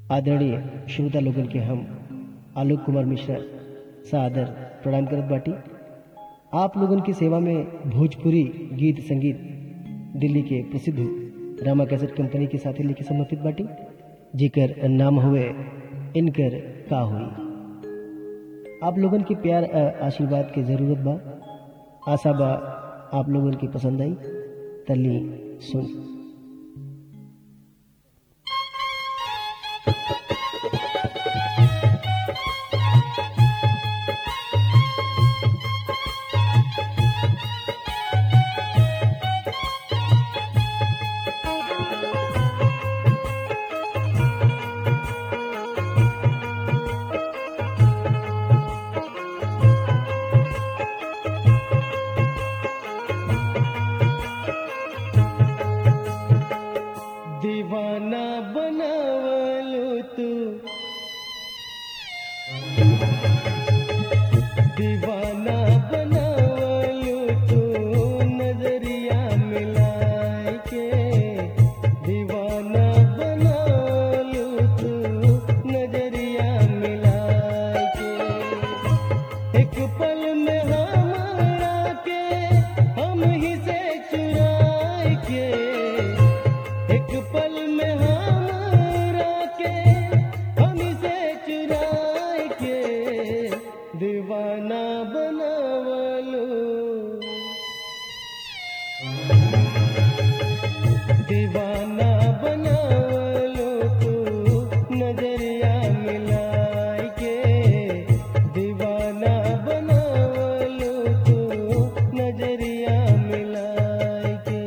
आदरणीय श्रोता लोगन के हम आलोक कुमार मिश्रा सादर प्रणाम करत बाटी आप लोगन की सेवा में भोजपुरी गीत संगीत दिल्ली के प्रसिद्ध रामा कैसेट कंपनी के साथी लेके समर्पित बाटी जेकर नाम हुए इनकर का हुई आप लोगन के प्यार आ आशीर्वाद के जरूरत बा आशा बा आप लोगन के पसंद आई तली सुन दीवाना बनावलो तू दीवाना बनावलो तू नजरिया मिलाए के दीवाना बनावलो तू नजरिया मिलाए के एक पल में हमारा के हम ही से चुराए के एक पल में हमरा के हम से चुराए के दीवाना बनावलो दीवाना बनावलो तू नजरिया मिलाए के दीवाना बनावलो तू नजरिया मिलाए के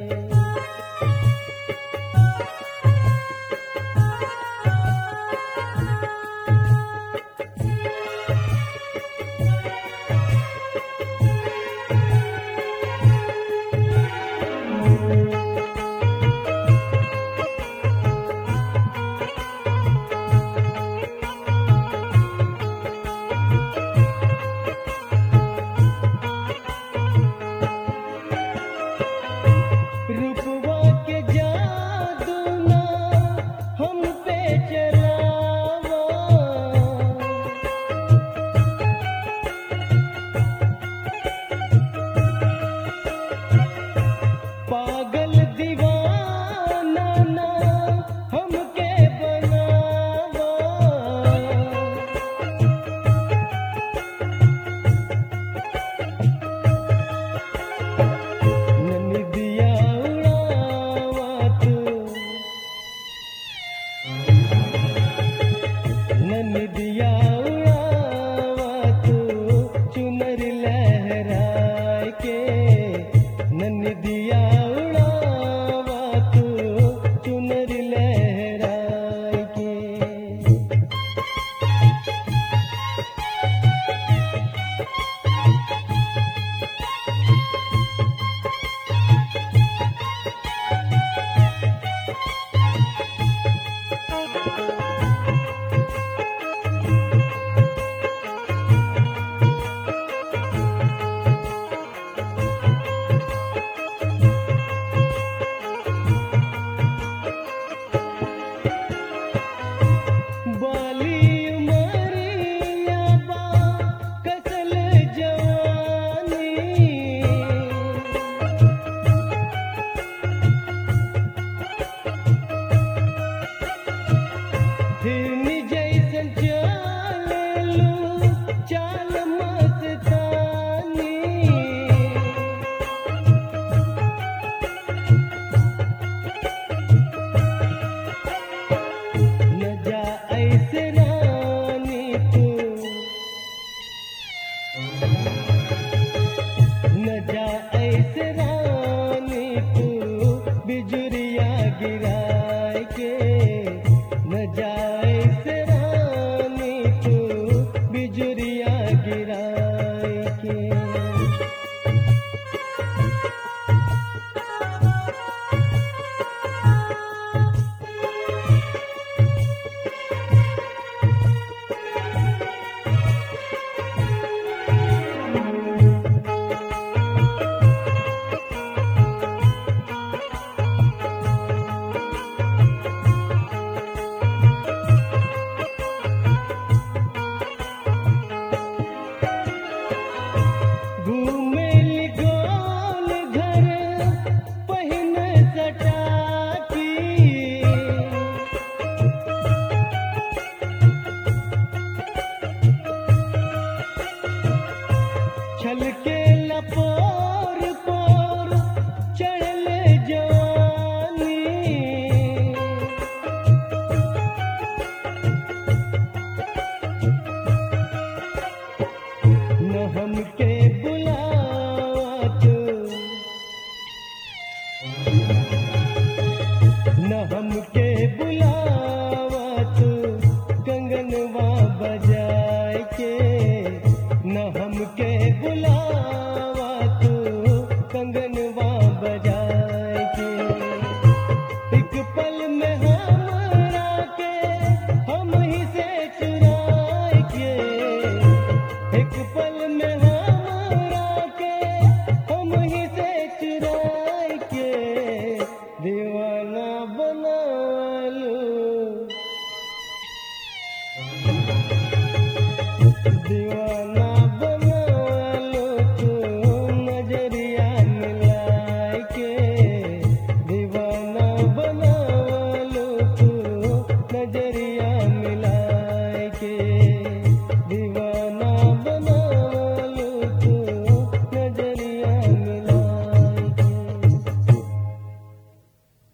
रूपवा के जादू ना हम पे चलावा पागल दीवाना ना हमके बनावा ननिदिया उड़ावा तू ननिदिया